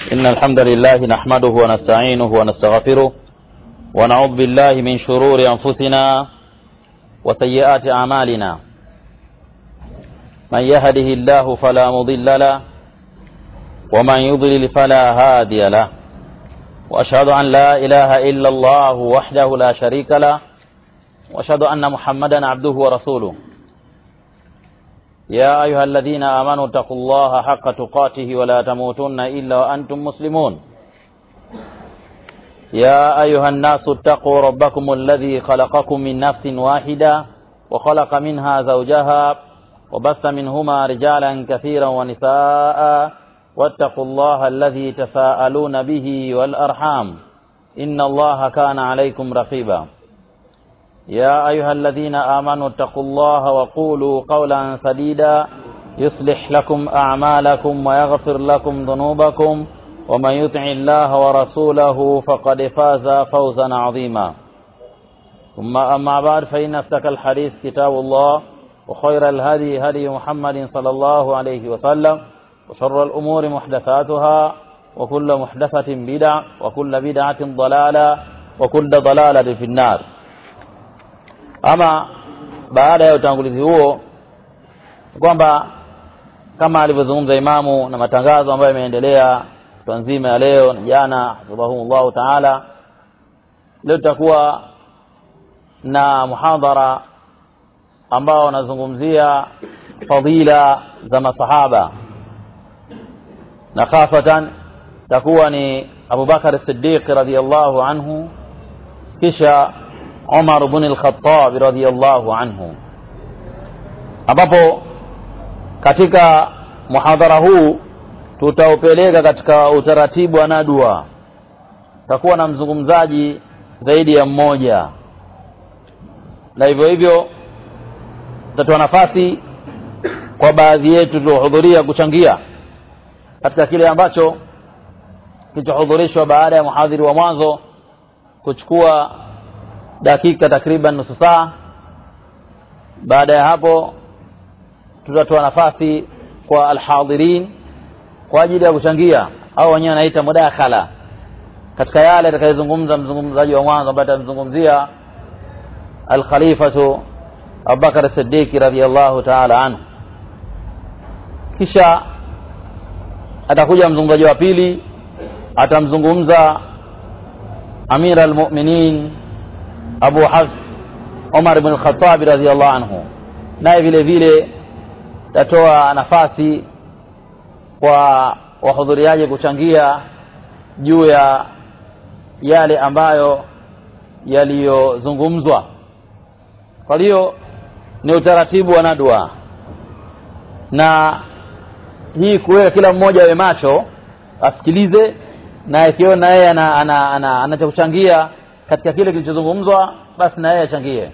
إن الحمد لله نحمده ونستعينه ونستغفره ونعوذ بالله من شرور أنفسنا وسيئات أعمالنا من يهده الله فلا مضل له ومن يضلل فلا هادي له وأشهد أن لا إله إلا الله وحده لا شريك له وأشهد أن محمدا عبده ورسوله يا أيها الذين آمنوا اتقوا الله حق تقاته ولا تموتن إلا وأنتم مسلمون يا أيها الناس اتقوا ربكم الذي خلقكم من نفس واحدة وخلق منها زوجها وبث منهما رجالا كثيرا ونساء واتقوا الله الذي تساءلون به والأرحام إن الله كان عليكم رقيبا يا أيها الذين آمنوا اتقوا الله وقولوا قولا سديدا يصلح لكم أعمالكم ويغفر لكم ذنوبكم ومن يطع الله ورسوله فقد فاز فوزا عظيما ثم أما بعد فإن أصدق الحديث كتاب الله وخير الهدي هدي محمد صلى الله عليه وسلم وشر الأمور محدثاتها وكل محدثة بدع وكل بدعة ضلالة وكل ضلالة في النار ama baada ya utangulizi huo kwamba kama alivyozungumza imamu na matangazo ambayo yameendelea kutwa nzima ya leo na jana hafidhahumullahu taala leo tutakuwa na muhadhara ambao wanazungumzia fadila za masahaba na khasatan takuwa ni abubakar siddiq radiallahu anhu kisha Umar ibn al-Khattab radhiyallahu anhu, ambapo katika muhadhara huu tutaupeleka katika utaratibu wa nadwa. Takuwa na mzungumzaji zaidi ya mmoja, na hivyo hivyo tutatoa nafasi kwa baadhi yetu tuliohudhuria kuchangia katika kile ambacho kilichohudhurishwa baada ya muhadhiri wa mwanzo kuchukua dakika takriban nusu saa baada ya hapo tutatoa nafasi kwa alhadhirin kwa ajili ya kuchangia au wenyewe wanaita mudakhala katika yale atakayezungumza mzungumzaji wa mwanzo ambaye atamzungumzia alkhalifatu abubakar siddiqi radiallahu taala anhu kisha atakuja mzungumzaji wa pili atamzungumza amira almuminin Abu Hafs Umar ibn al-Khattab radhiyallahu anhu, naye vile vile tatoa nafasi kwa wahudhuriaji kuchangia juu ya yale ambayo yaliyozungumzwa. Kwa hiyo ni utaratibu wa nadwa, na hii kuweka kila mmoja awe macho asikilize, na ikiona yeye ana, ana, ana, ana cha kuchangia katika kile kilichozungumzwa basi na yeye achangie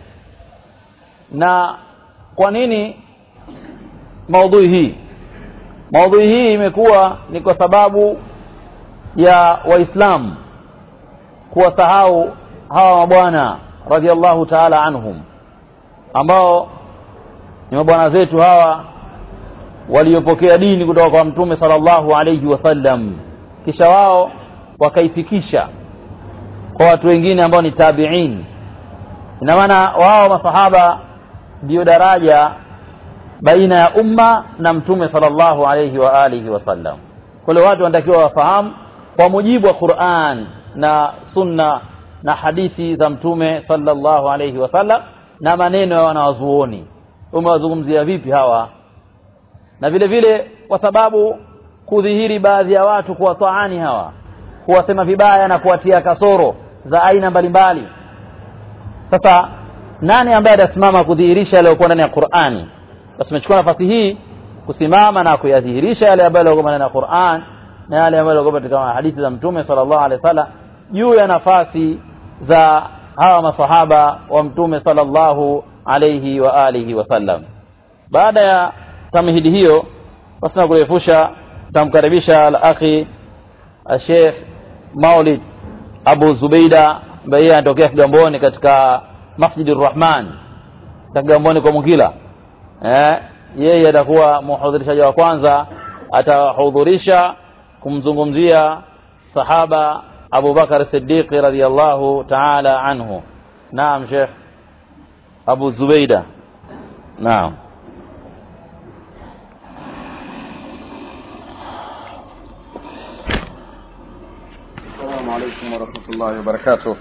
na kwa nini maudhui hii maudhui hii imekuwa ni kwa sababu ya waislamu kuwasahau hawa mabwana radiallahu taala anhum ambao ni mabwana zetu hawa waliopokea dini kutoka kwa mtume sallallahu alaihi wasallam kisha wao wakaifikisha kwa watu wengine ambao ni tabiin ina maana wao masahaba ndio daraja baina ya umma na mtume sallallahu alayhi wa alihi wasallam kwa hiyo watu wanatakiwa wafahamu kwa mujibu wa Qur'an na sunna na hadithi za mtume sallallahu alayhi wasallam na maneno ya wanawazuoni umewazungumzia vipi hawa na vile vile kwa sababu kudhihiri baadhi ya watu kuwataani hawa kuwasema vibaya na kuwatia kasoro za aina mbalimbali sasa nani ambaye atasimama kudhihirisha yaliyokuwa ndani ya Qur'ani basi tumechukua nafasi hii kusimama na kuyadhihirisha yale ambayo yalikuwa ndani ya Qur'an na yale ambayo yalikuwa katika hadithi za mtume sallallahu alaihi wasallam juu ya nafasi za hawa masahaba wa mtume sallallahu alaihi wa alihi wasallam baada ya tamhidi hiyo basi na kurefusha tamkaribisha al-akhi Sheikh Maulid Abu Zubeida ambaye yeye anatokea Kigamboni katika Masjidur Rahman katika Kigamboni kwa Mungila eh yeye atakuwa muhudhurishaji wa kwanza atahudhurisha kumzungumzia sahaba Abu Bakar Siddiq radhiyallahu ta'ala anhu naam Sheikh Abu Zubaida naam السلام عليكم ورحمة الله وبركاته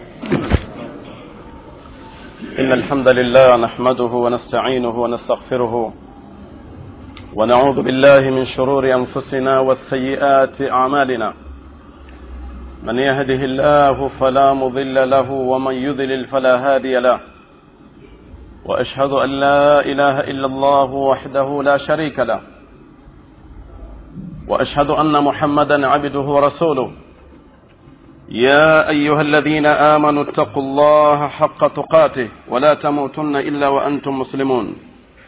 إن الحمد لله نحمده ونستعينه ونستغفره ونعوذ بالله من شرور أنفسنا والسيئات أعمالنا من يهده الله فلا مضل له ومن يضلل فلا هادي له وأشهد أن لا إله إلا الله وحده لا شريك له وأشهد أن محمدا عبده ورسوله يا أيها الذين آمنوا اتقوا الله حق تقاته ولا تموتن إلا وأنتم مسلمون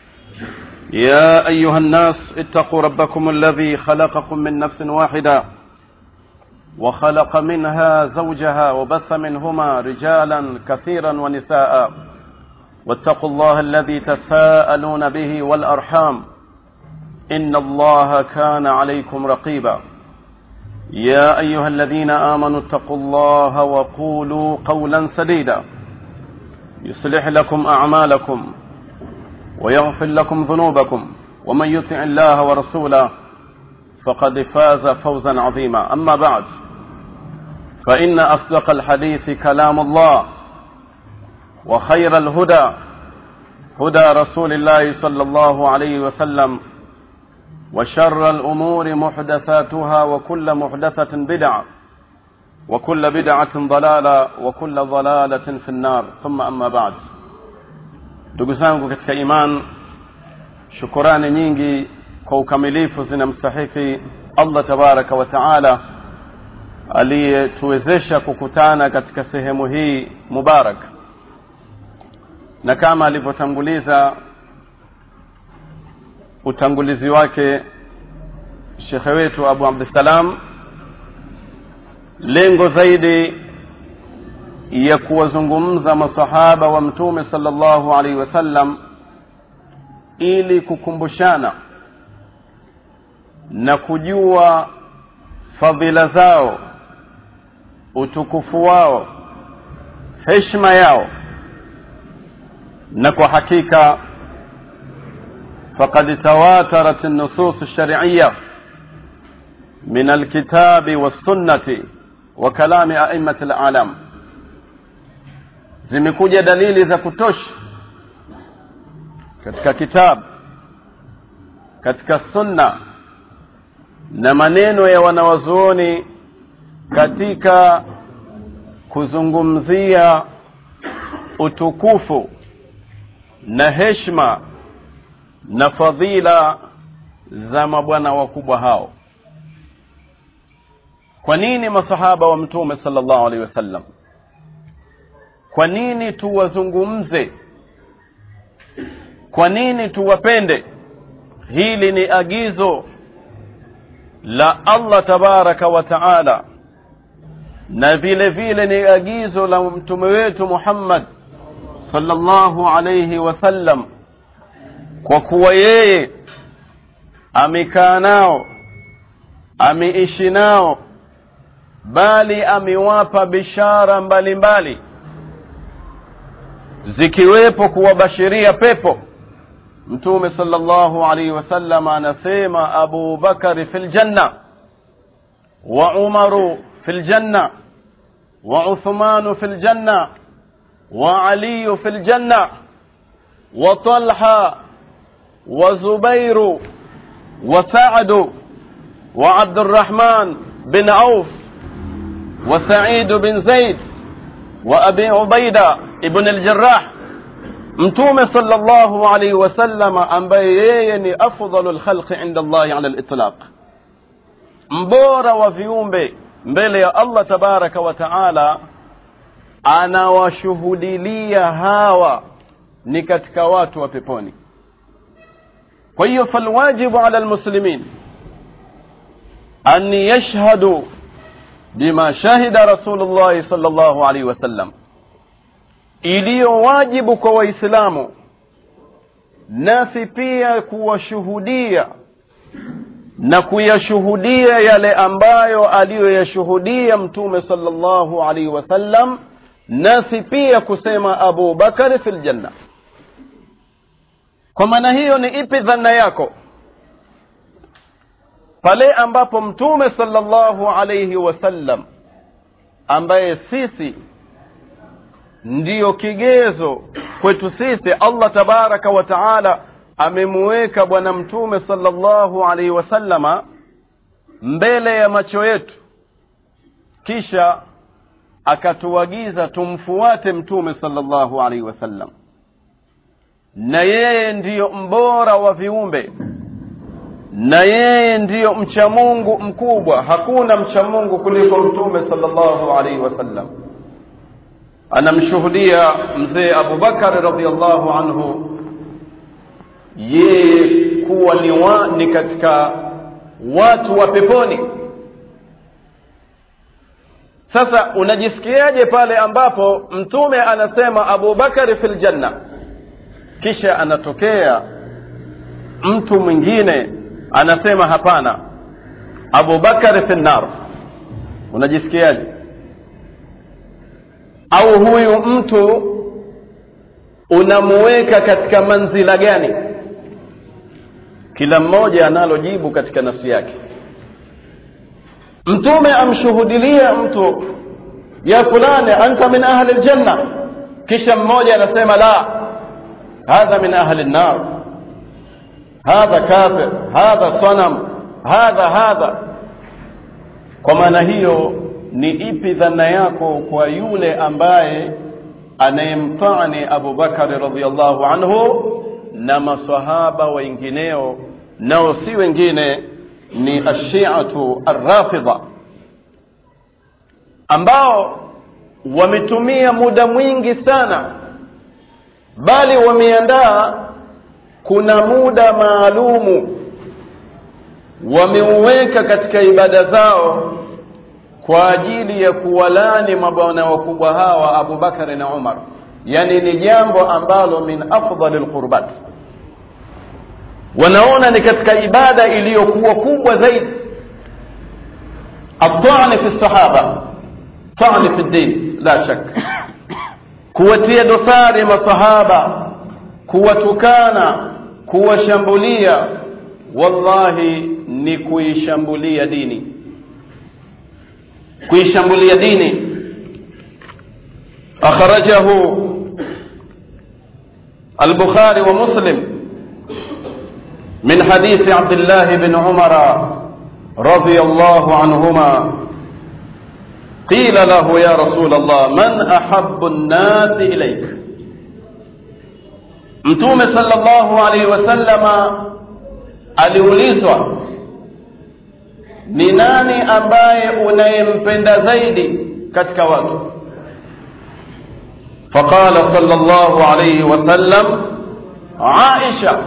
يا أيها الناس اتقوا ربكم الذي خلقكم من نفس واحدة وخلق منها زوجها وبث منهما رجالا كثيرا ونساء واتقوا الله الذي تساءلون به والأرحام إن الله كان عليكم رقيبا يا أيها الذين آمنوا اتقوا الله وقولوا قولا سديدا يصلح لكم أعمالكم ويغفر لكم ذنوبكم ومن يطع الله ورسوله فقد فاز فوزا عظيما أما بعد فإن أصدق الحديث كلام الله وخير الهدى هدى رسول الله صلى الله عليه وسلم وشر الأمور محدثاتها وكل محدثة بدعة وكل بدعة ضلالة وكل ضلالة في النار ثم أما بعد ndugu zangu katika iman shukurani nyingi kwa ukamilifu zinamstahiki allah tabaraka wa taala aliyetuwezesha kukutana katika sehemu hii mubarak na kama alivyotanguliza utangulizi wake shekhe wetu abu abdussalam lengo zaidi ya kuwazungumza masahaba wa mtume sallallahu alaihi wasallam ili kukumbushana na kujua fadhila zao utukufu wao heshima yao na kwa hakika فقد تواترت النصوص الشرعية من الكتاب والسنة وكلام أئمة العالم zimekuja dalili za kutosha katika kitabu katika sunna na maneno ya wanawazuoni katika kuzungumzia utukufu na heshima na fadhila za mabwana wakubwa hao kwa nini masahaba wa mtume sallallahu alaihi wasallam kwa nini tuwazungumze kwa nini tuwapende hili ni agizo la allah tabaraka wa taala na vile vile ni agizo la mtume wetu muhammad sallallahu alaihi wasallam kwa kuwa yeye amekaa nao ameishi nao bali amewapa bishara mbalimbali mbali zikiwepo kuwabashiria pepo mtume sallallahu alaihi wasallam anasema abu bakari fi ljanna wa umaru fi ljanna wa uthmanu fi ljanna wa aliyu fi ljanna wa talha wa zubairu wa sa'du wa abdurrahman bin auf wa sa'id bin zaid wa abi ubaida ibn al-jarrah mtume sallallahu alaihi wasallam ambaye yeye ni afdalu lkhalqi inda allahi ala litlaq mbora wa viumbe mbele ya allah tabaraka wa taala anawashuhudilia hawa ni katika watu wa peponi kwa hiyo falwajibu ala lmuslimin an yashhadu bima shahida rasulullahi sallallahu alaihi wasallam iliyo wajibu kwa waislamu nasi pia kuwashuhudia na kuyashuhudia yale ambayo aliyoyashuhudia mtume sallallahu alaihi wasallam nasi pia kusema abu bakari fi ljanna kwa maana hiyo ni ipi dhana yako pale ambapo mtume sallallahu alaihi wasallam ambaye sisi ndiyo kigezo kwetu sisi allah tabaraka wa taala amemuweka bwana mtume sallallahu alaihi wasallama mbele ya macho yetu kisha akatuagiza tumfuate mtume sallallahu alaihi wasallam na yeye ndiyo mbora wa viumbe na yeye ndiyo mcha mungu mkubwa hakuna mcha mungu kuliko mtume sallallahu alaihi wasallam anamshuhudia mzee abubakari radiallahu anhu yeye kuwa ni, wa, ni katika watu wa peponi sasa unajisikiaje pale ambapo mtume anasema abubakari fi ljanna kisha anatokea mtu mwingine anasema hapana abubakari fi nnar unajisikiaje au huyu mtu unamuweka katika manzila gani kila mmoja analo jibu katika nafsi yake mtume amshuhudilia mtu ya fulani anta min ahli ljanna kisha mmoja anasema la hadha min ahli lnar hadha kafir hadha sanam hadha hadha kwa maana hiyo ni ipi dhana yako kwa yule ambaye anayemtani abubakari radiallahu anhu na masahaba wengineo nao si wengine ni ashiatu arrafidha ambao wametumia muda mwingi sana bali wameandaa kuna muda maalumu wameuweka katika ibada zao kwa ajili ya kuwalani mabwana wakubwa hawa abubakari na umar yani ni jambo ambalo min afdali lqurbat wanaona ni katika ibada iliyokuwa kubwa zaidi atani fi sahaba tani fi din la shak kuwatia dosari masahaba kuwatukana kuwashambulia wallahi ni kuishambulia dini kuishambulia dini akhrajahu البخاري ومسلم من حديث عبد الله بن عمر رضي الله عنهما قيل له يا رسول الله من أحب الناس إليك mtume sallallahu alaihi wasallama aliulizwa ni nani ambaye unayempenda zaidi katika watu faqala sallallahu alaihi wasallam aisha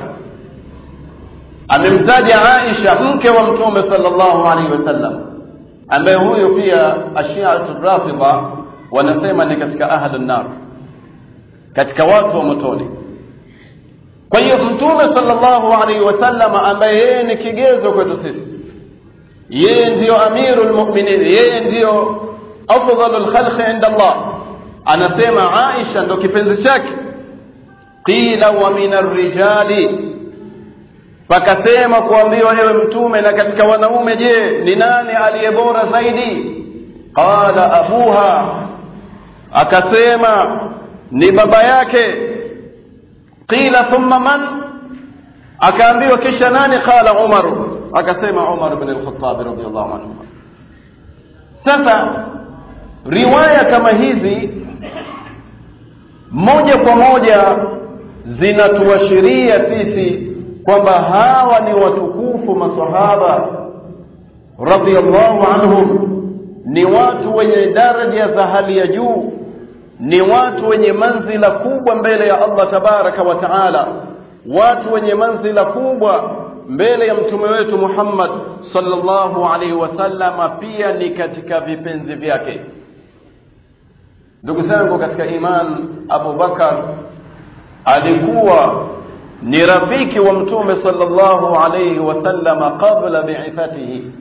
amemtaja aisha mke wa mtume sallallahu alaihi wasallam ambaye huyo pia ashiatu rafidha wanasema ni katika ahlu nar katika watu wa motoni kwa hiyo mtume sallallahu alaihi wasallam ambaye yeye ni kigezo kwetu sisi yeye ndiyo amiru lmuminin yeye ndiyo afdalu lkhalqi inda allah anasema aisha ndo kipenzi chake qila wa min arrijali pakasema kuambiwa ewe mtume na katika wanaume je ni nani aliye bora zaidi qala abuha akasema ni baba yake qila thumma man akaambiwa kisha nani qala umar akasema umar bn lkhatab radiallahu anhu sasa riwaya kama hizi moja kwa moja zinatuashiria sisi kwamba hawa ni watukufu masahaba radiallahu anhum ni watu wenye daraja za hali ya juu ni watu wenye manzila kubwa mbele ya allah tabaraka wa taala watu wenye manzila kubwa mbele ya mtume wetu muhammad sallallahu alaihi wasallama pia ni katika vipenzi vyake ndugu zangu katika iman abu bakar alikuwa ni rafiki wa mtume sallallahu alayhi wasallama qabla bi'ithatihi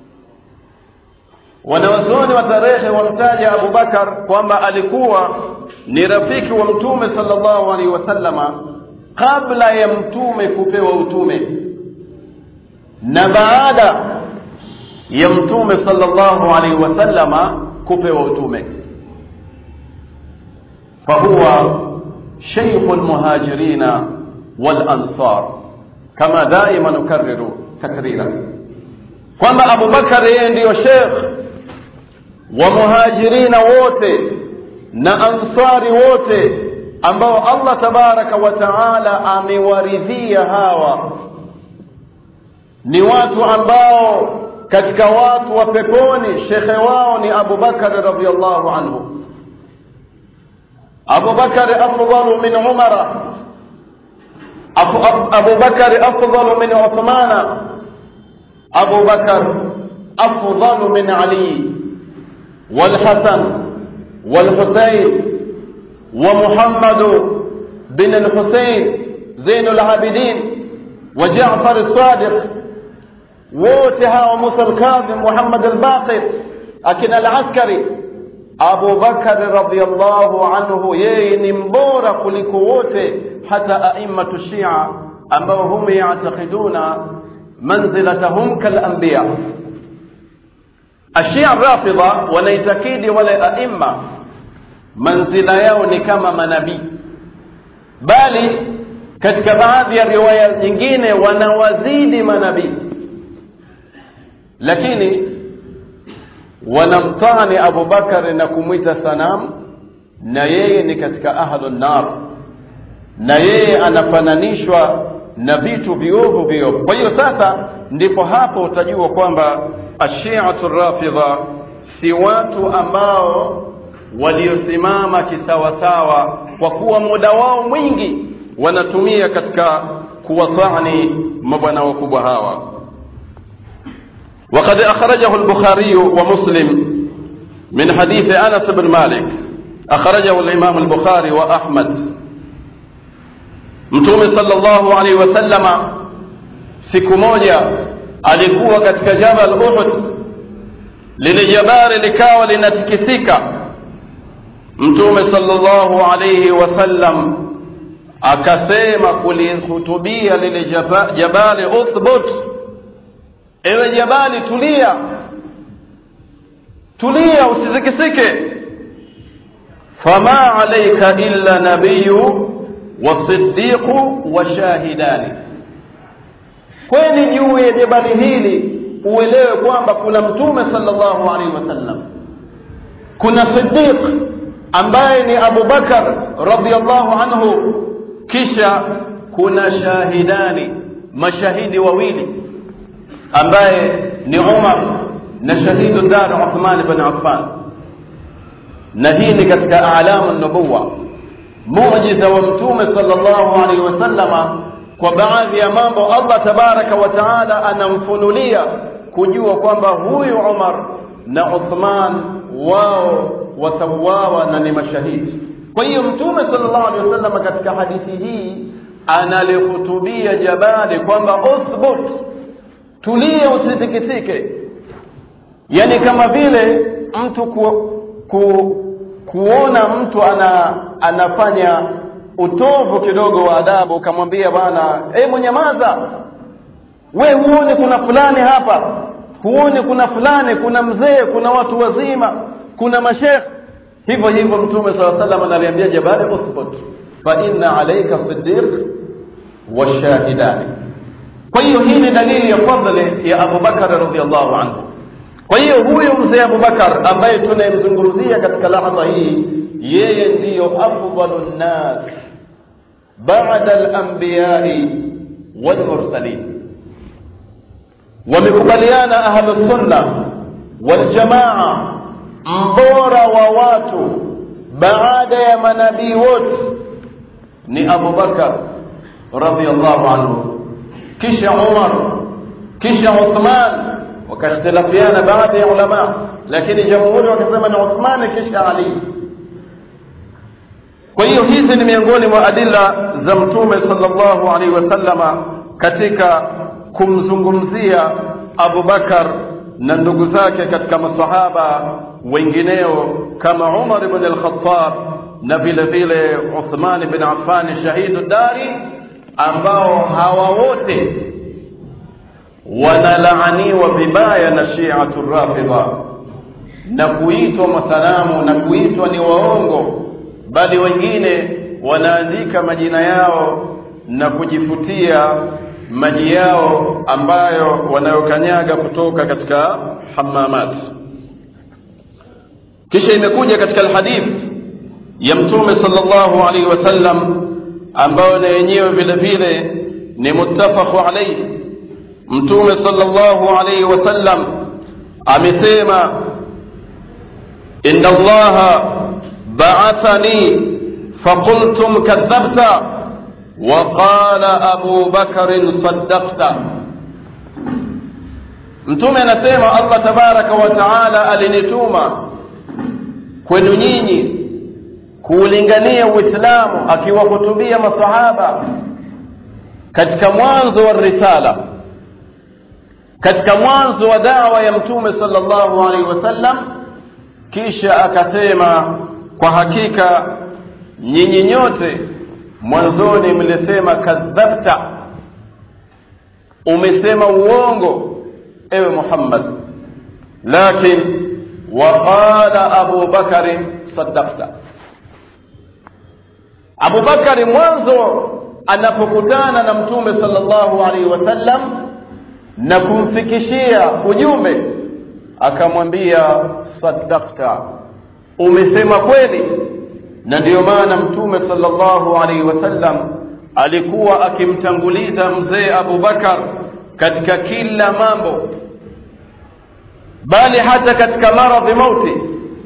wanawazuoni wa tarehe wamtaja abubakar kwamba alikuwa ni rafiki wa mtume sallallahu alaihi wasallama kabla ya mtume kupewa utume na baada ya mtume sallallahu alaihi wasallama kupewa utume fahuwa sheikhu lmuhajirina walansar kama daima nukariru takrira kwamba abubakar yeye ndiyo shekh wa muhajirina wote na ansari wote ambao allah tabaraka wa taala amewaridhia hawa ni watu ambao katika watu wa peponi shekhe wao ni abubakari radiallahu anhu abubakari afdalu min umara abubakari afdalu min uthmana abubakar afdalu min ali والحسن والحسين ومحمد بن الحسين زين العابدين وجعفر الصادق ووتها وموسى الكاظم محمد الباقر أكن العسكري أبو بكر رضي الله عنه يي نمبورا kuliko wote hata أئمة الشيعة ambao hum yactaqiduna manzilatahum kalanbiya ashia rafidha wanaitakidi wale aima manzila yao ni kama manabii bali katika baadhi ya riwaya nyingine wanawazidi manabii lakini wanamtani abubakari na kumwita sanamu na yeye ni katika ahlu nar na yeye anafananishwa na vitu viovu viovu kwa hiyo sasa ndipo hapo utajua kwamba ashiatu rafidha si watu ambao waliosimama kisawasawa kwa kuwa muda wao mwingi wanatumia katika kuwatani mabwana wakubwa hawa وقد أخرجه البخاري ومسلم من حديث أنس بن مالك أخرجه الإمام البخاري وأحمد mtume sallallahu alaihi wasallama siku moja alikuwa katika jabal uhud lile jabari likawa linatikisika mtume sallallahu alaihi wasallam akasema kulihutubia lile jaba, jabali uthbut ewe jabali tulia tulia usitikisike fama alaika illa nabiyu wasiddiqu washahidani kweli juu ya jabali hili uelewe kwamba kuna mtume sallallahu alaihi wasallam kuna siddiq ambaye ni abu bakar radiallahu anhu kisha kuna shahidani mashahidi wawili ambaye ni umar na shahidu dar uthman bin affan na hii ni katika alamu nubuwa muujiza wa mtume sallallahu alaihi wasallama kwa baadhi ya mambo allah tabaraka wa taala anamfunulia kujua kwamba huyu umar na uthman wao watauawa na ni mashahidi kwa hiyo mtume sallallahu alaihi wasallama katika hadithi hii analihutubia jabali kwamba uthbut tulie usitikisike yani kama vile mtu ku, ku, kuona mtu ana anafanya utovu kidogo wa adabu ukamwambia bwana hey, mwenyamaza we huoni kuna fulani hapa huoni kuna fulani kuna mzee kuna watu wazima kuna mashekh hivyo hivyo mtume saa salam analiambia jabali uthbut fa inna alaika sidiq washahidani kwa hiyo hii ni dalili ya fadhli ya abubakar radiallahu anhu kwa hiyo huyu mzee abubakar ambaye tunayemzungumzia katika lahdha hii yeye ndiyo afdalu nnas bada alambiyai walmursalin wamekubaliana ahlusunna waljamaa mbora wa watu baada ya manabii wote ni abubakar radiallahu anhu kisha umar kisha uthman wakakhtilafiana baadhi ya ulama lakini jamhuri wakasema ni uthmani kisha ali kwa hiyo hizi ni miongoni mwa adila za mtume sallallahu alaihi wasallama katika kumzungumzia Abu Bakar na ndugu zake katika masahaba wengineo kama Umar ibn al-Khattab na vile vile Uthman ibn Affan shahidu dari ambao hawa wote wanalaaniwa vibaya na Shi'atu Rafidha na kuitwa masalamu na kuitwa ni waongo bali wengine wanaandika majina yao na kujifutia maji yao ambayo wanayokanyaga kutoka katika hamamat kisha imekuja katika alhadith ya mtume sallallahu alaihi wasallam ambayo na yenyewe vile vile ni muttafaqu alayhi mtume sallallahu alaihi wasallam amesema inna allaha ba'athani faqultum kadhabta وقال أبو بكر صدقت mtume anasema allah tabaraka wa taala alinituma kwenu nyinyi kuulingania uislamu akiwahutubia masahaba katika mwanzo wa risala katika mwanzo wa dawa ya mtume sallallahu alaihi wasallam kisha akasema kwa hakika nyinyi nyote mwanzoni mlisema kadhabta umesema uongo ewe muhammad lakin waqala abu bakari sadakta abu bakari mwanzo anapokutana na mtume sallallahu alaihi wasallam na kumfikishia ujumbe akamwambia sadakta umesema kweli na ndiyo maana mtume sallallahu alaihi wasallam alikuwa akimtanguliza mzee Abu Bakar katika kila mambo bali hata katika maradhi mauti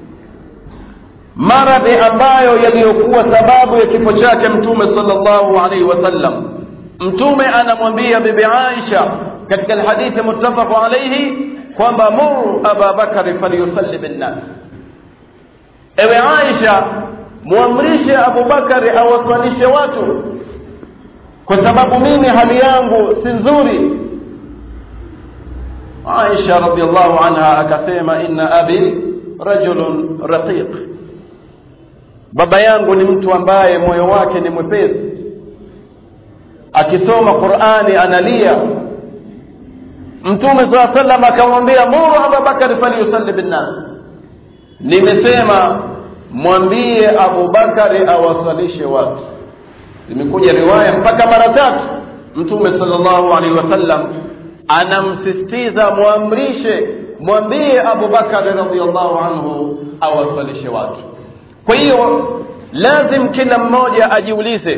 maradhi ambayo yaliyokuwa sababu ya kifo chake mtume sallallahu alaihi wasallam mtume anamwambia bibi Aisha katika alhadithi muttafaqu alayhi kwamba muru Aba Bakari falyusalli binnas ewe Aisha muamrishe Abubakari awaswalishe watu kwa sababu mimi hali yangu si nzuri Aisha radhiallahu anha akasema inna abi rajulun raqiq baba yangu ni mtu ambaye moyo wake ni mwepesi akisoma Qur'ani analia Mtume saa sallam akamwambia muru Abubakari falyusalli binnas nimesema mwambie Abubakari awasalishe watu. Imekuja riwaya mpaka mara tatu, Mtume sallallahu alaihi wasallam anamsisitiza mwamrishe, mwambie Abubakari radhiallahu anhu awasalishe watu. Kwa hiyo lazim kila mmoja ajiulize,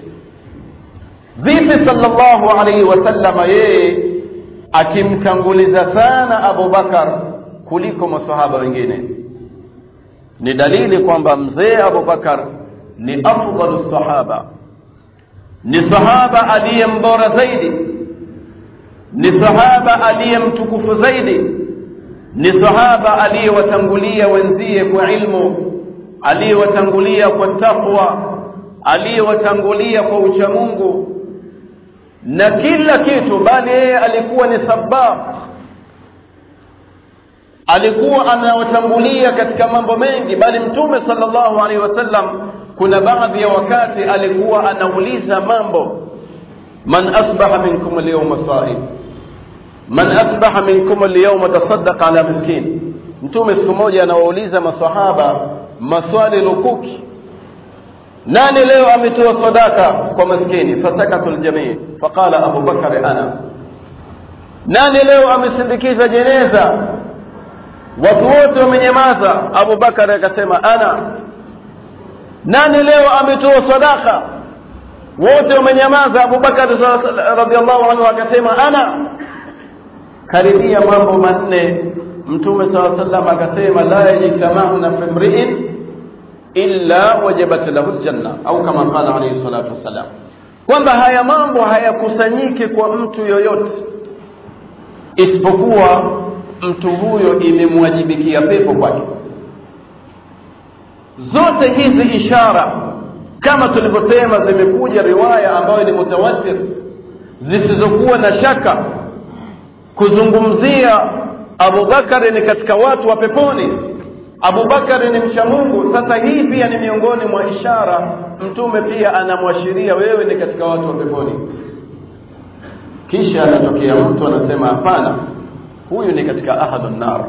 vipi sallallahu alaihi wasallama yeye akimtanguliza sana Abubakar kuliko masahaba wengine ni dalili kwamba mzee Abubakar ni afdalu sahaba, ni sahaba aliye mbora zaidi, ni sahaba aliye mtukufu zaidi, ni sahaba aliyewatangulia wenzie kwa ilmu, aliyewatangulia kwa taqwa, aliyewatangulia kwa uchamungu na kila kitu, bali yeye alikuwa ni sabab alikuwa anawatangulia katika mambo mengi bali mtume sallallahu alaihi wasallam kuna baadhi ya wakati alikuwa anauliza mambo man asbaha minkum alyawma sa'im man asbaha minkum alyawma tasaddaqa ala miskin mtume siku moja anawauliza maswahaba maswali lukuki nani leo ametoa sadaka kwa maskini fasakatu aljamii faqala abu bakar ana nani leo amesindikiza jeneza watu wote wamenyamaza Abu Bakar akasema ana nani leo ametoa sadaka wote wamenyamaza Abu Bakar radhiallahu anhu akasema ana karibia mambo manne mtume saa sallam akasema la yajtama'una fi imri'in illa wajabat lahu aljanna au kama qala alayhi salatu wassalam kwamba haya mambo hayakusanyiki kwa mtu yoyote isipokuwa mtu huyo imemwajibikia pepo kwake zote hizi ishara kama tulivyosema zimekuja riwaya ambayo ni mutawatir zisizokuwa na shaka kuzungumzia abubakari ni katika watu wa peponi abubakari ni mcha mungu sasa hii pia ni miongoni mwa ishara mtume pia anamwashiria wewe ni katika watu wa peponi kisha anatokea mtu anasema hapana huyu ni katika ahadu nar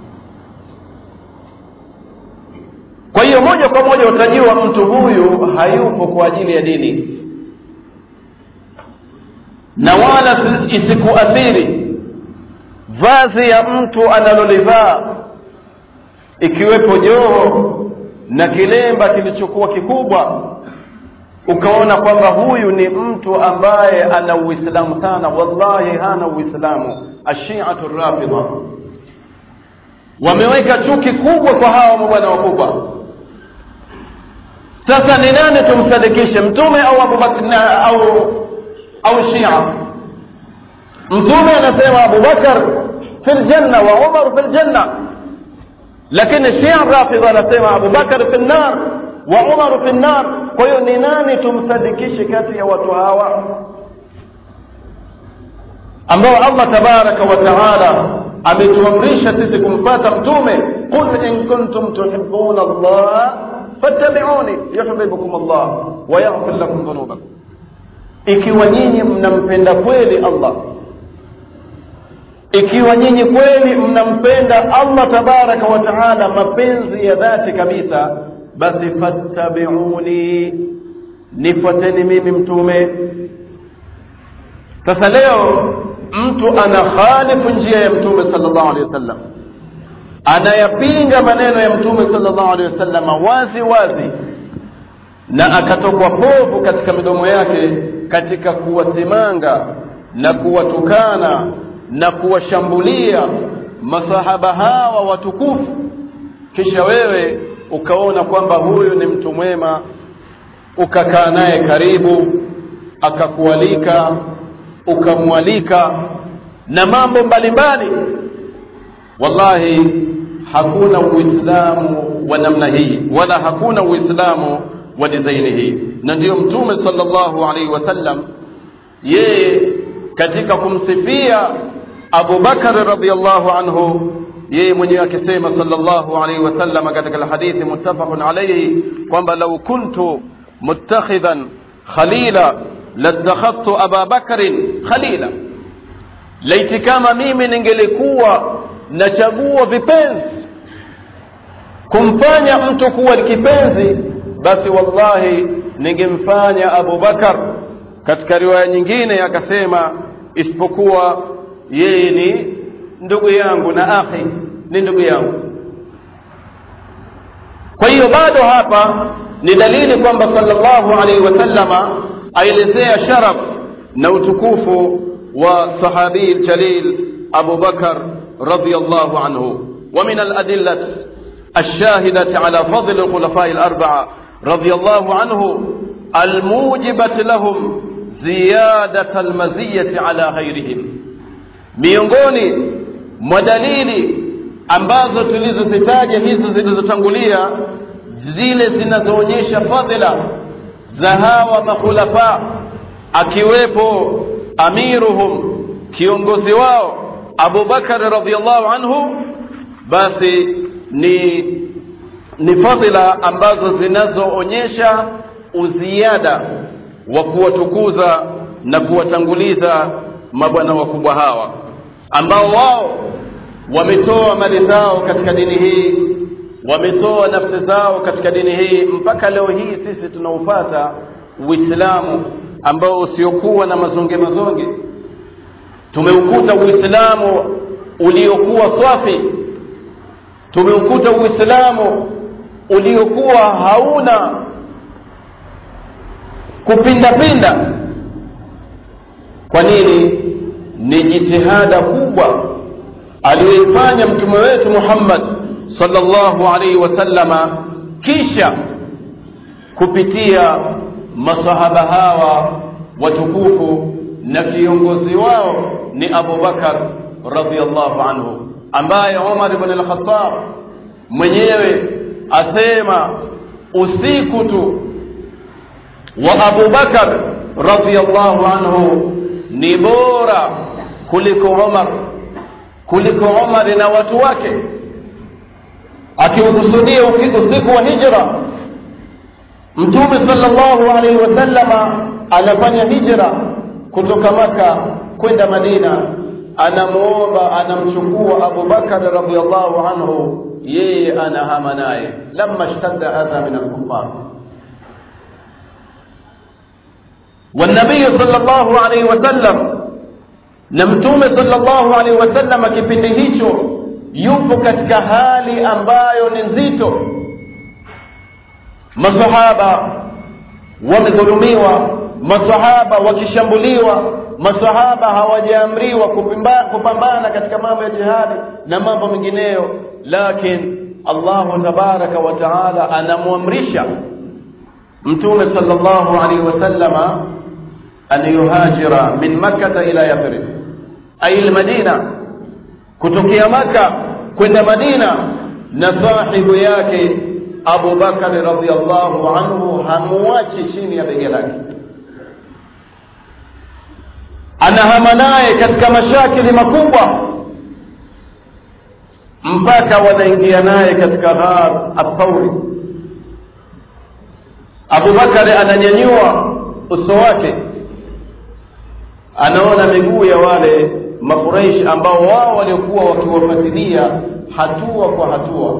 kwa hiyo moja kwa moja utajua mtu huyu hayupo kwa ajili ya dini na wala isikuathiri vazi ya mtu analolivaa ikiwepo joho na kilemba kilichokuwa kikubwa ukaona kwamba huyu ni mtu ambaye ana uislamu sana wallahi hana uislamu ashiatu rafidha wameweka chuki kubwa kwa hawa mabwana wakubwa sasa ni nani tumsadikishe mtume au abubakar au au shia mtume anasema abubakar fi ljanna wa umar fi ljanna lakini shia rafidha anasema abubakar fi lnar wa umar fi lnar kwa hiyo ni nani tumsadikishe kati ya watu hawa ambao allah tabaraka wa taala ametuamrisha sisi kumfata mtume qul in kuntum tuhibuna allaha fattabiuni yuhibbukum allah wa yaghfir lakum dhunubakum ikiwa nyinyi mnampenda kweli allah ikiwa nyinyi kweli mnampenda allah tabaraka wa taala mapenzi ya dhati kabisa basi fattabiuni nifuateni mimi mtume sasa leo mtu ana khalifu njia ya mtume sallallahu alaihi wasallam anayapinga maneno ya mtume sallallahu alaihi wasallam wazi wazi na akatokwa povu katika midomo yake katika kuwasimanga na kuwatukana na kuwashambulia masahaba hawa watukufu kisha wewe ukaona kwamba huyu ni mtu mwema ukakaa naye karibu akakualika ukamwalika na mambo mbalimbali wallahi hakuna uislamu wa namna hii wala hakuna uislamu wa dizaini hii na ndiyo mtume sallallahu alaihi wasallam yeye katika kumsifia Abu Bakar radhiallahu anhu yeye mwenyewe akisema sallallahu alaihi wasallam katika alhadithi muttafaqun alayhi kwamba lau kuntu muttakhidhan khalila latakhadhtu Aba Bakrin khalila, laiti kama mimi ningelikuwa nachagua vipenzi kumfanya mtu kuwa kipenzi, basi wallahi ningemfanya Abu Bakar. Katika riwaya nyingine akasema isipokuwa yeye ni ndugu yangu na akhi ni ndugu yangu kwa hiyo bado hapa ni dalili kwamba sallallahu alaihi wasallama aelezea sharaf na utukufu wa sahabii ljalil abu bakar radiallahu anhu ومن الأدلة الشاهدة على فضل الخلفاء الأربعة رضي الله عنه الموجبة لهم زيادة المزية على غيرهم miongoni mwa dalili ambazo tulizozitaja hizo zilizotangulia zile zinazoonyesha fadhila za hawa makhulafa akiwepo amiruhum kiongozi wao Abu Bakar radhiallahu anhu basi ni ni fadhila ambazo zinazoonyesha uziada wa kuwatukuza na kuwatanguliza mabwana wakubwa hawa ambao wao wametoa mali zao katika dini hii wametoa nafsi zao katika dini hii mpaka leo hii sisi tunaupata uislamu ambao usiokuwa na mazonge mazonge tumeukuta uislamu uliokuwa swafi tumeukuta uislamu uliokuwa hauna kupindapinda kwa nini ni jitihada kubwa aliyoifanya mtume wetu Muhammad sallallahu alaihi wasallama kisha kupitia masahaba hawa watukufu na kiongozi wao ni Abu Bakar radhiallahu anhu ambaye Umar ibn al-Khattab mwenyewe asema usiku tu wa abu bakar radiallahu anhu ni bora kuliko umar kuliko umari na watu wake akiukusudia usiku wa hijra mtume salllahu alaihi wasallama anafanya hijra kutoka maka kwenda madina anamuomba anamchukua abubakar radiallahu anhu yeye anahama naye lama shtadda adha min alkufar والنبي صلى الله عليه وسلم na mtume sallallahu alaihi wasallam kipindi hicho yupo katika hali ambayo ni nzito masahaba wamedhulumiwa masahaba wakishambuliwa masahaba hawajaamriwa kupambana katika mambo ya jihadi na mambo mengineyo lakin allahu tabaraka wa taala anamwamrisha mtume sallallahu alaihi wasallama an yuhajira min makkata ila yathrib ay almadina kutokea maka kwenda madina na sahibu yake abu bakari radiallahu anhu hamuachi chini ya bega lake anahama naye katika mashakili makubwa mpaka wanaingia naye katika ghar athauri abubakari ananyanyua uso wake anaona miguu ya wale makuraish ambao wao waliokuwa wakiwafuatilia hatua kwa hatua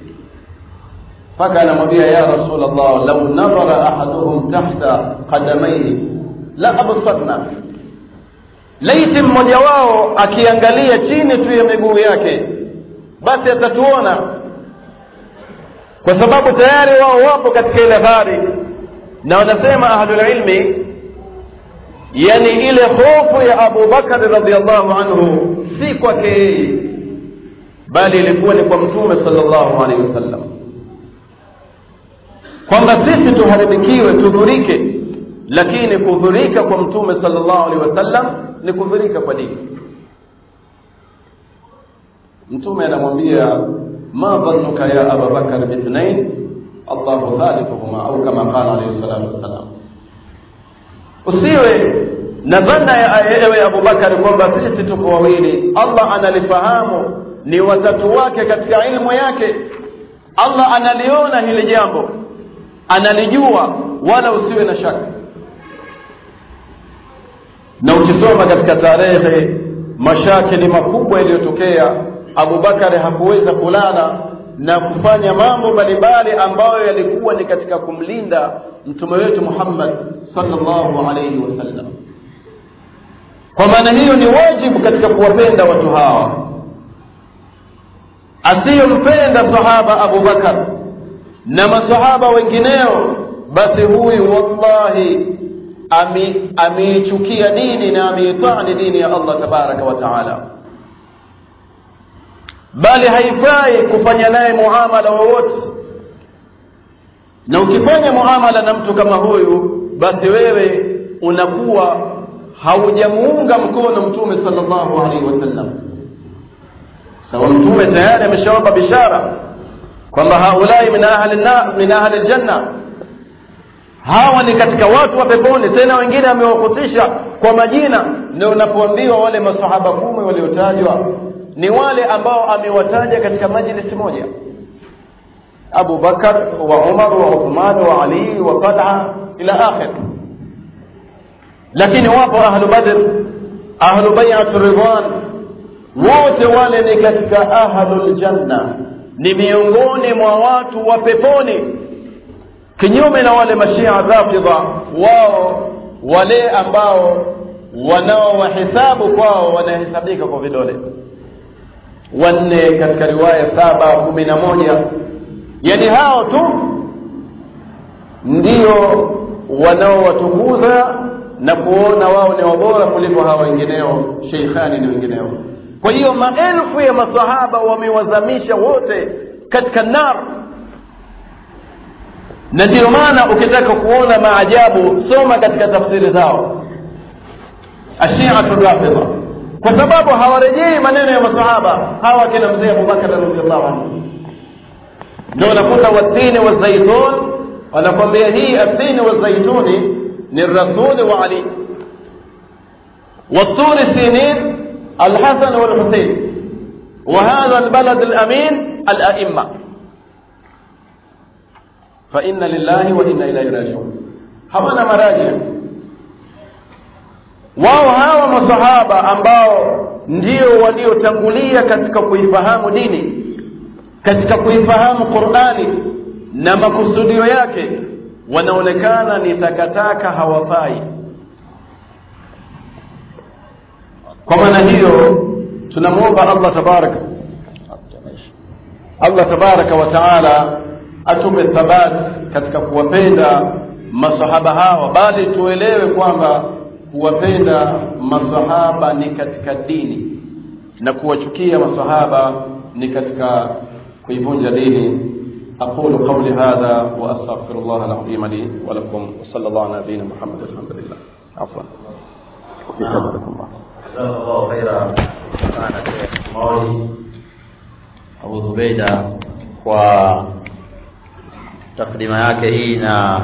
mpaka anamwambia ya rasul llah lau nadhara ahaduhum tahta qadamaihi la absarna laiti mmoja wao akiangalia chini tu ya miguu yake basi atatuona kwa sababu tayari wao wapo katika ile ghari na wanasema ahlulilmi yani ile hofu ya abu bakari radiallahu anhu si kwake yeye bali ilikuwa ni kwa mtume salllahu alaihi wasallam kwamba sisi tuharibikiwe tudhurike lakini kudhurika kwa mtume salllahu alaihi wasallam ni kudhurika kwa dini mtume anamwambia ma dhannuka ya ababakar bithnain allahu thalithuhuma au kama qala alaihi salatu wassalam usiwe na dhana ya ewe abubakari kwamba sisi tuko wawili allah analifahamu ni watatu wake katika ilmu yake allah analiona hili jambo analijua wala usiwe na shaka na ukisoma katika tarehe mashakili makubwa yaliyotokea abubakari hakuweza kulala na kufanya mambo mbalimbali ambayo yalikuwa ni katika kumlinda mtume wetu muhammad sallallahu alaihi wasallam kwa maana hiyo ni wajibu katika kuwapenda watu hawa asiyompenda sahaba abubakar na masahaba wengineo basi huyu wallahi ameichukia dini na ameitani dini ya allah tabaraka wa taala bali haifai kufanya naye muamala wowote na ukifanya muamala na mtu kama huyu basi wewe unakuwa haujamuunga mkono mtume sallallahu alaihi wasallam sawa mtume tayari ameshawapa bishara kwamba haulai min ahli min ahli aljanna hawa ni katika watu wa peponi tena wengine amewahusisha kwa majina ndio unapoambiwa wale masahaba kumi waliotajwa ni wale ambao amewataja katika majlisi moja abu bakar wa umar wa uthman wa ali wa talha ila akhir lakini wapo ahlu badr ahlu bai'at ridwan wote wale ni katika ahlul janna ni miongoni mwa watu wa peponi kinyume na wale mashia rafidha wao wale ambao wanaowahesabu kwao wanahesabika kwa vidole wanne katika riwaya saba kumi na moja yani hao tu ndio wanaowatukuza na kuona wao ni wabora kuliko hawa wengineo sheikhani ni wengineo kwa hiyo maelfu ya masahaba wamewazamisha wote katika nar na ndiyo maana ukitaka kuona maajabu soma katika tafsiri zao ashiatu rafidha kwa sababu hawarejei maneno ya masahaba hawa kina mzee abubakar radiallahu anhu ndio unakuta watini wazaitun wanakwambia hii atini wazaituni ni rasuli wa ali والطور سينين الحسن والحسين وهذا البلد الأمين الأئمة فإن لله وإنا إليه راجعون hawana maraji wao hawa masahaba ambao ndio waliotangulia katika kuifahamu dini katika kuifahamu qurani na makusudio yake wanaonekana ni takataka hawafai kwa maana hiyo tunamwomba allah tabaraka allah tabaraka wa taala atupe thabat katika kuwapenda masahaba hawa bali tuelewe kwamba kuwapenda masahaba ni katika dini na kuwachukia masahaba ni katika kuivunja dini أقول قولي هذا وأستغفر الله العظيم لي ولكم وصلى الله على نبينا محمد الحمد لله عفوا في حضركم الله جزاه الله خيرا sana Sheikh Mauli Abu Zubeida kwa takdima yake hii na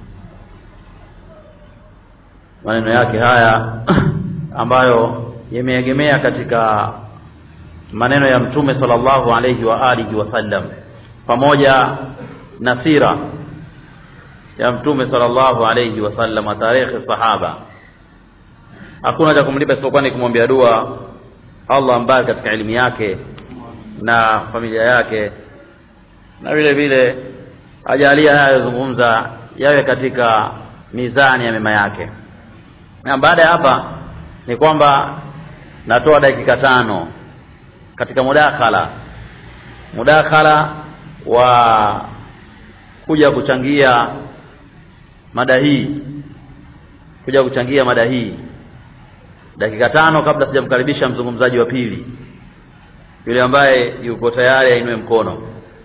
maneno yake haya ambayo yameegemea katika maneno ya Mtume sallallahu alayhi wa alihi wasallam pamoja na sira ya Mtume sallallahu alayhi wasallam tarehe sahaba hakuna cha kumlipa isipokuwa ni kumwambia dua Allah ambaye katika elimu yake na familia yake na vile vile ajalia haya yazungumza yawe katika mizani ya mema yake na baada ya hapa ni kwamba natoa dakika tano katika mudakhala mudakhala wa kuja kuchangia mada hii kuja kuchangia mada hii dakika tano kabla sijamkaribisha mzungumzaji wa pili yule ambaye yuko tayari ainue mkono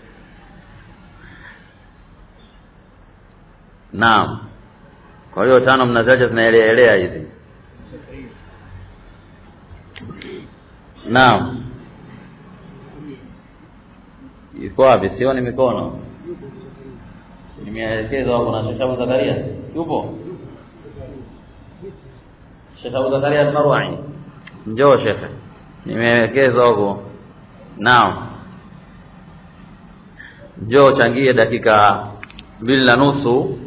naam kwa hiyo tano mnaziacha zinaeleaelea hizi naam iko wapi sioni mikono nimeelekezwa hapo na Sheikh Abu Zakaria yupo Sheikh Abu Zakaria al-Marwa'i njoo Sheikh nimeelekezwa huko naam njoo changie dakika mbili na nusu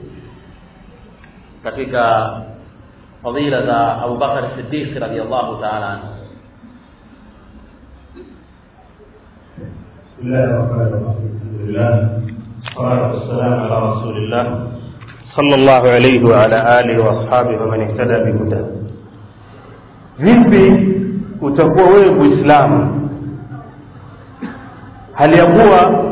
katika fadhila za Abu Bakar Siddiq radhiyallahu ta'ala anhu بسم الله الرحمن الرحيم الحمد لله والصلاة والسلام على رسول الله صلى الله عليه وعلى آله وأصحابه ومن اهتدى بهداه vipi utakuwa wewe muislamu hali ya kuwa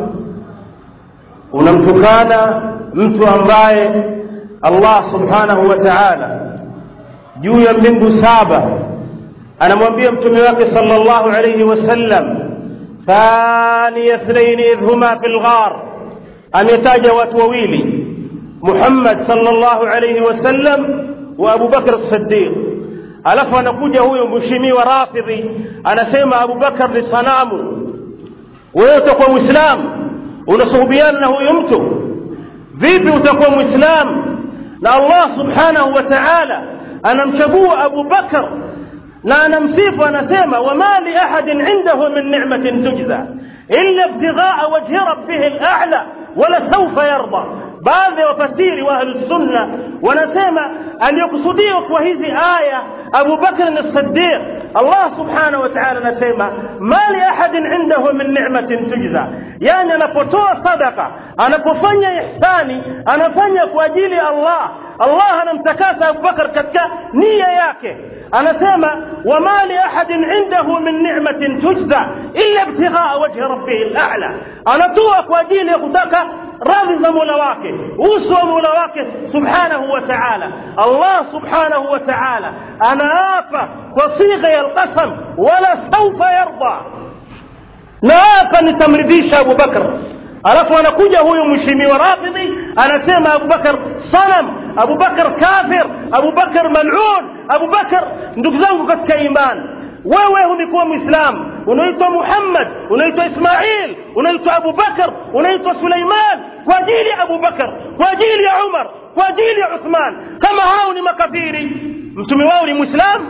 unamtukana mtu ambaye allah subhanahu wa taala juu ya mbingu saba anamwambia mtume wake sallallahu alayhi wasallam ثاني اثنين إذ هما في الغار أن يتاج وتوويلي محمد صلى الله عليه وسلم وأبو بكر الصديق alafu anakuja huyu mheshimiwa rafidhi anasema abubakar ni sanamu wewe utakuwa mwislamu unasuhubiana na huyu mtu vipi utakuwa mwislamu na allah subhanahu wa taala anamchagua abu bakar na anamsifu anasema wama li ahadin indahu min ni'matin tujza illa ibtighaa wajhi rabbih al-a'la wala sawfa yarda baadhi ya wafasiri wa ahlusunna wanasema aliyokusudiwa kwa hizi aya abu bakr as-siddiq allah subhanahu wa ta'ala anasema ma li ahadin indahu min ni'matin tujza yani anapotoa sadaka anapofanya ihsani anafanya kwa ajili ya allah allah anamtakasa abu bakr katika nia yake anasema wama li ahadin indahu min ni'matin tujza illa ibtighaa wajhi rabbih al-a'la anatoa kwa ajili ya kutaka radhi za mola wake uso wa mola wake subhanahu wa ta'ala allah subhanahu wa ta'ala anaapa kwa sigha ya alqasam wala saufa yarda naapa nitamridhisha abu bakr alafu anakuja huyu mheshimiwa rafidhi anasema abubakar sanam abubakar kafir abubakar malun abubakar ndugu zangu katika imani wewe umekuwa mwislamu unaitwa muhammad unaitwa ismail unaitwa abubakar unaitwa suleiman kwa ajili ya abubakar kwa ajili ya umar kwa ajili ya uthman kama hao ni makafiri mtume wao ni mwislamu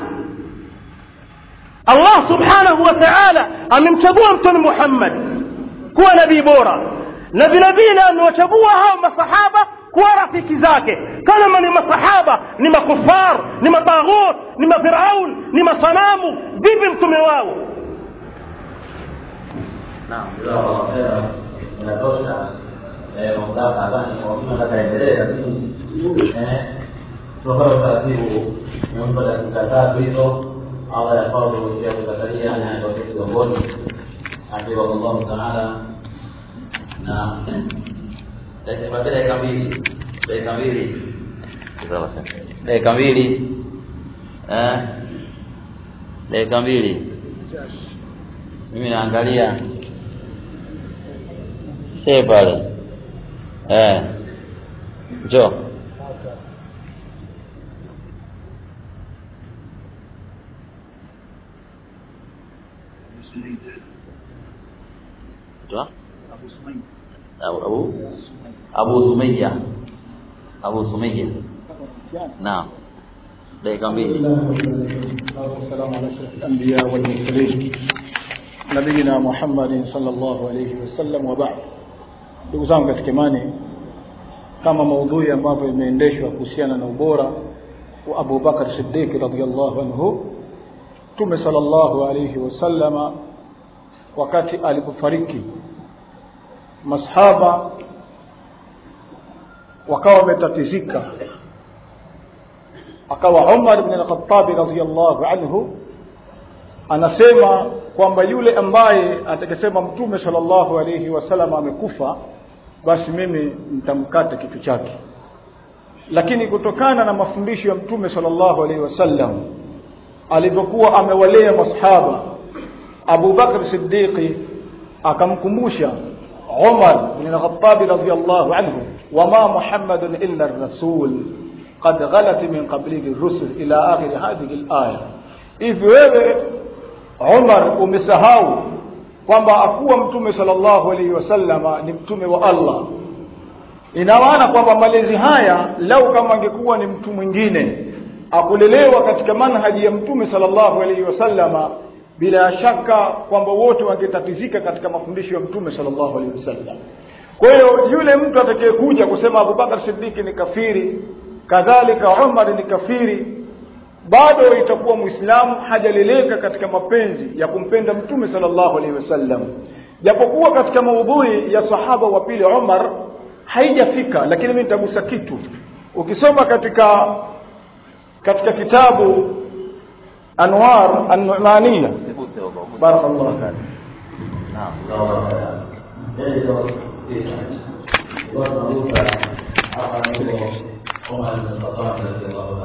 allah subhanahu wa taala amemchagua mtume muhammad kuwa nabii bora na vile vile amewachagua hao masahaba kuwa rafiki zake kama ni masahaba ni makufar ni mataghut ni mafiraun ni masanamu vipi mtume wao naam jazakallahu khairan inatosha eh mamlaka nadhani kwa mtu atakaendelea lakini eh tunafanya utaratibu nimempa dakika tatu hizo Allah yafadhu Sheikh Zakaria anayetoka Kigamboni akiwa Allah taala na dakika dakika mbili dakika mbili dakika mbili eh dakika mbili mimi naangalia see pale eh njoo Njoo. Abu Abu Abu Sumayya Abu Sumayya naam dakika mbili والسلام على اشرف الانبياء والمرسلين نبينا محمد صلى الله عليه وسلم وبعد ndugu zangu katika imani kama maudhui ambavyo imeendeshwa kuhusiana na ubora wa Abu Bakar Siddiq radhiyallahu anhu Mtume sallallahu alayhi wasallama wakati alipofariki masahaba wakawa wametatizika akawa Umar ibn al-Khattab radhiyallahu anhu anasema kwamba yule ambaye atakasema mtume sallallahu alayhi wasallam amekufa basi mimi nitamkata kichwa chake lakini kutokana na mafundisho ya mtume sallallahu alayhi wasallam alivyokuwa amewalea masahaba Abu Bakr Siddiqi akamkumbusha Umar bin al-Khattab radhiyallahu anhu wama Muhammadun illa ar-rasul qad ghalat min qablihi ar-rusul ila akhir hadhihi al-aya hivi wewe Umar umesahau kwamba akuwa mtume sallallahu alaihi wasallama ni mtume wa Allah ina maana kwamba malezi haya lau kama angekuwa ni mtu mwingine akulelewa katika manhaji ya mtume sallallahu alaihi wasallama bila shaka kwamba wote wangetatizika katika mafundisho ya mtume sallallahu alaihi wasallam kwa hiyo yule mtu atakayekuja kusema Abubakar Siddiq ni kafiri kadhalika Umar ni kafiri bado itakuwa muislamu hajaleleka katika mapenzi ya kumpenda mtume sallallahu alaihi wasallam japokuwa katika maudhui ya sahaba wa pili Umar haijafika lakini mimi nitagusa kitu ukisoma katika katika kitabu Anwar An-Nu'maniyya Usiguse huko. barakallahu fik Naam, jazakallahu khairan. Ndio ndio. Kwa tunaruka hapa ndio Omar bin Khattab radhiallahu